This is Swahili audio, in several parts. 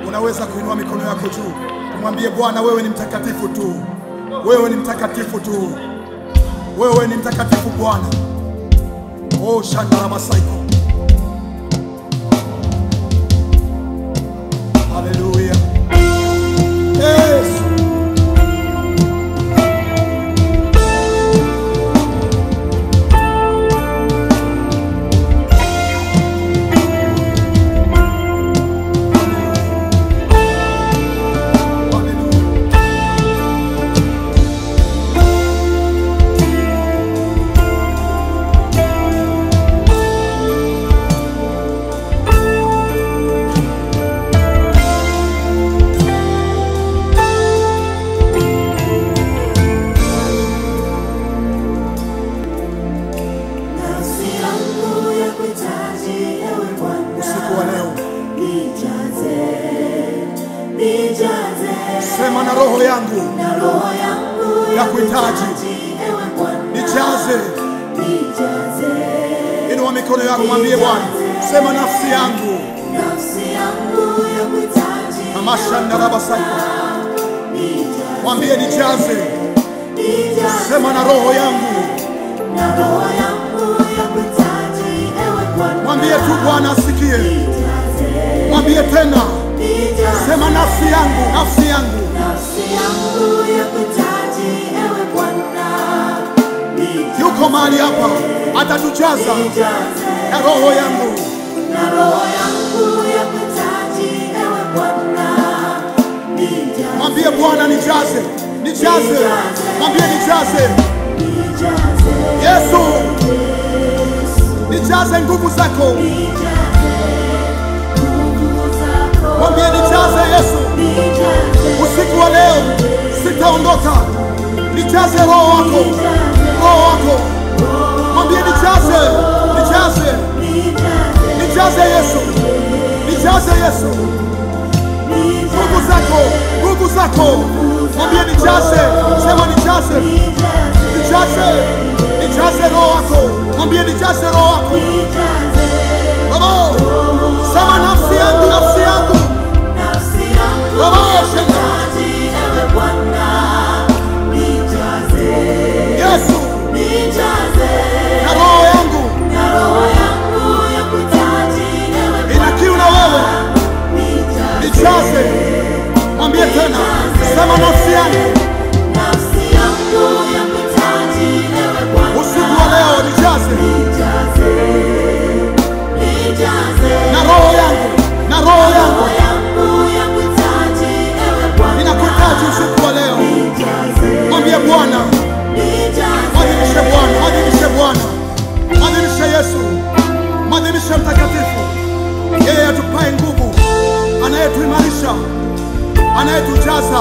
Unaweza kuinua mikono yako juu, umwambie Bwana, wewe ni mtakatifu tu, wewe ni mtakatifu tu, wewe ni mtakatifu Bwana. Oh, shandara masaiko. Haleluya. Yes. Haleluya. Nafsi yangu yakuhitaji ewe Bwana. Usiku wa leo Nijaze, nijaze, sema na roho yangu, na roho yangu Yakuhitaji. ewe Bwana. nijaze. Nijaze, Inua mikono yako, mwambie Bwana, sema nafsi yangu nafsi yangu yakuhitaji amashandarabasako, Nijaze, mwambie nijaze. nijaze, Sema na roho yangu, na roho yangu yakuhitaji ewe Bwana. mwambie tu Bwana asikie. Nijaze, Mwambie tena, nijaze, sema nafsi yangu, nafsi yangu nafsi yangu yakuhitaji ewe Bwana. Nijaze, yuko mahali hapa, atatujaza nijaze, na roho yangu. na roho yangu yakuhitaji ewe Bwana. Nijaze, Mwambie Bwana nijaze, nijaze, mwambie nijaze. nijaze, Yesu, nijaze nguvu zako, nijaze, nguvu zako. mwambie nijaze Yesu. Nijaze, Usiku wa leo sitaondoka, nijaze roho wako, roho wako. Mwambie nijaze, nijaze, nijaze, nijaze Yesu, nijaze Yesu. Nguvu zako, nguvu zako, mwambie nijaze, sema nijaze, nijaze, nijaze roho wako, mwambie nijaze roho wako. Baba, sema nafsi yangu, nafsi yangu, nafsi yangu Baba, yakuhitaji ewe Bwana. Nijaze, Yesu, nijaze, na roho yangu na roho yangu yakuhitaji ewe ina kiu na wewe, Nijaze, nijaze. Mwambie tena, sema nafsi yangu, nafsi yangu yakuhitaji ewe Bwana. usiku wa leo nijaze, Nijaze, nijaze, na roho yangu, na roho yangu roho yangu yakuhitaji ewe Bwana. inakuhitaji usiku wa leo. Nijaze, Mwambie Bwana, nijaze, mwadhimishe Bwana, mwadhimishe Bwana, mwadhimishe Yesu, mwadhimishe Mtakatifu, yeye atupae nguvu, anayetuimarisha, anayetujaza.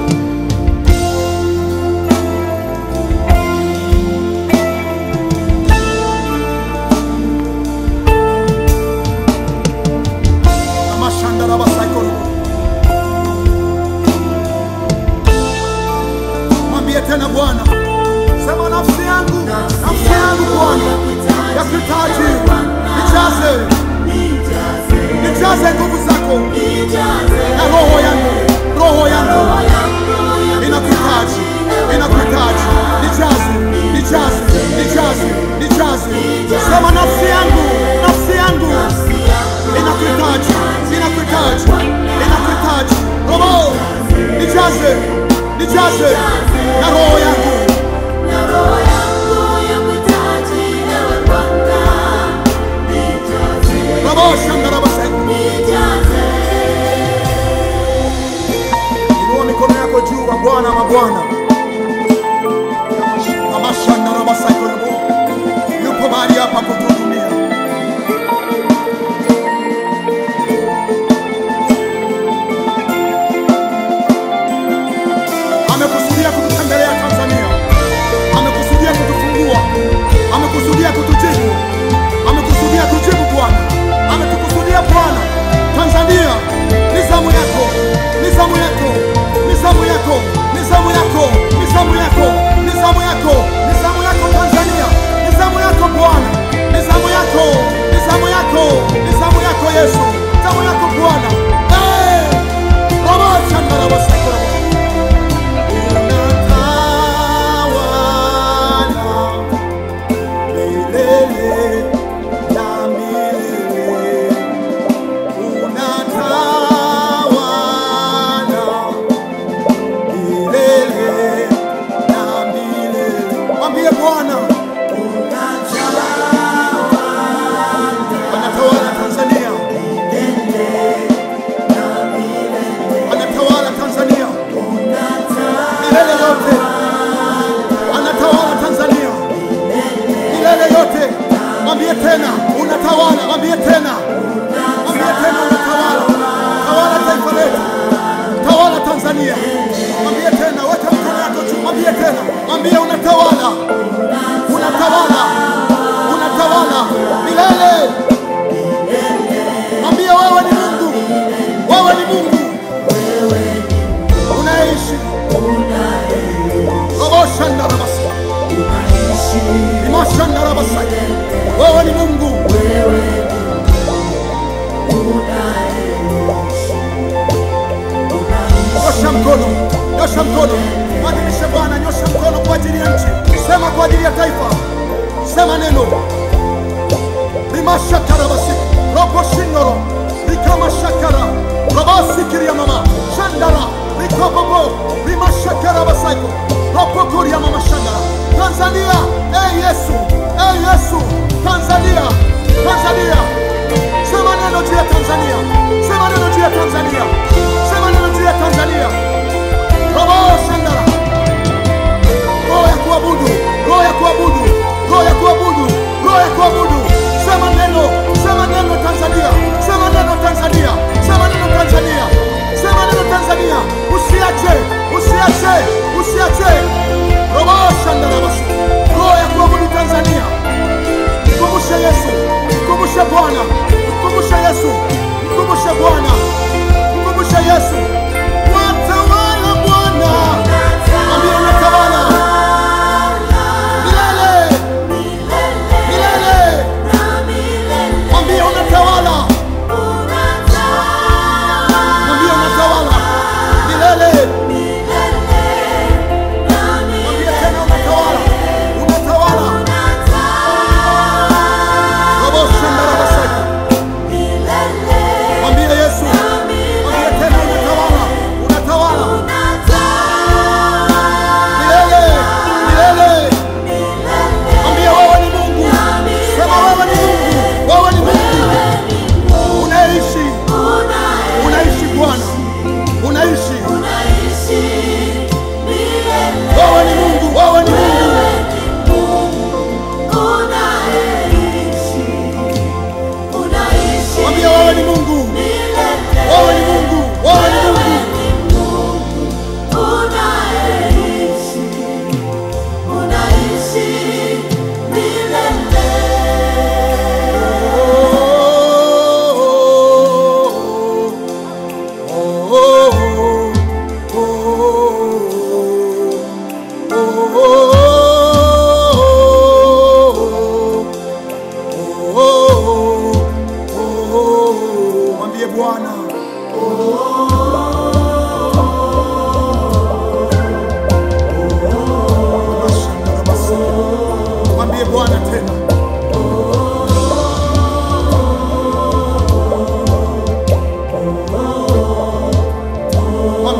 Amashandarabasaikorobo. Mwambie tena Bwana, sema nafsi yangu, nafsi yangu Bwana, yakuhitaji, nijaze, nijaze, nijaze nguvu zako nijaze, na roho yangu, roho yangu roho yangu inakuhitaji, inakuhitaji, nijaze, nijaze, nijaze, nijaze. Sema nafsi yangu, nafsi yangu inakuhitaji, inakuhitaji, inakuhitaji, roho nijaze, nijaze na roho yangu. na roho yangu yakuhitaji ewe Bwana. Nijaze, Roho shandarabasai. nijaze, Inua mikono yako juu kwa Bwana mabwana. Amashandarabasai. Yupo mahali hapa kutuhudumia. Amekusudia kututembelea Tanzania, amekusudia kutufungua, amekusudia kutujibu, amekusudia kujibu Bwana, ametukusudia Bwana. Tanzania ni zamu yako, ni zamu yako, ni zamu yako, ni zamu yako.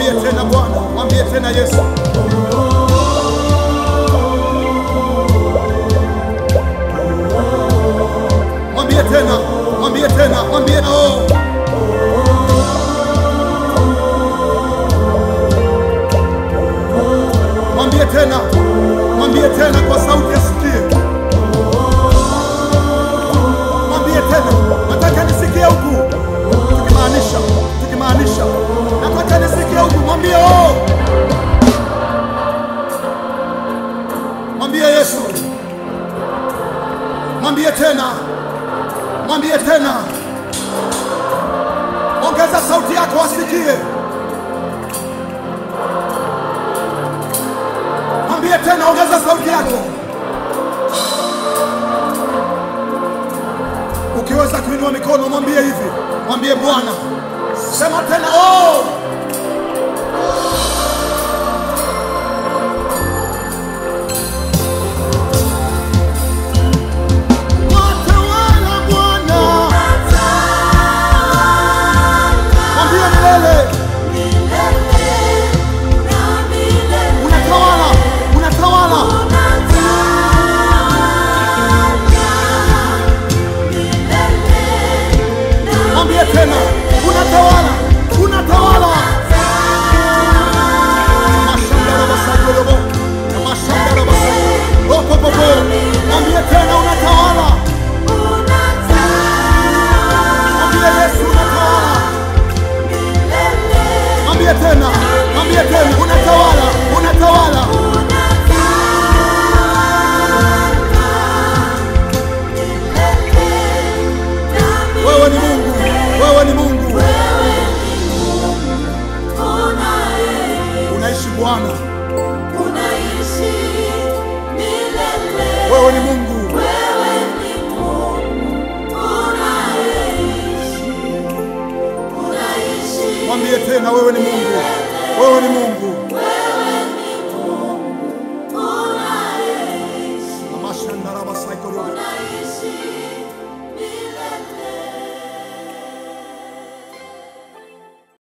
Mwambie tena Bwana, mwambie tena Yesu. Mwambie tena, mwambie tena, mwambie oh. Mwambie tena, mwambie tena kwa sauti asikie. Mwambie tena, nataka nisikie huku, tukimaanisha, tukimaanisha, nataka nisikie huku. Mwambie oh, mwambie Yesu, mwambie tena, mwambie tena, ongeza sauti yako asikie. Mwambie tena, ongeza sauti yako. Ukiweza kuinua mikono, mwambie hivi, mwambie Bwana, sema tena oh. Watawala Bwana, mwambie milele, unatawala, unatawala. Mwambie tena, unatawala, unatawala. Mashamba basagolobo, mashamba basagolobo, opo popo. Mwambie tena, unatawala. Mwambie Yesu, unatawala. Mwambie tena, mwambie tena, unatawala, unatawala. Wewe ni Mungu, wewe ni Mungu, unaishi Bwana, wewe ni Mungu. Mwambie tena, wewe ni Mungu, wewe ni Mungu. Mashandara basaikoro.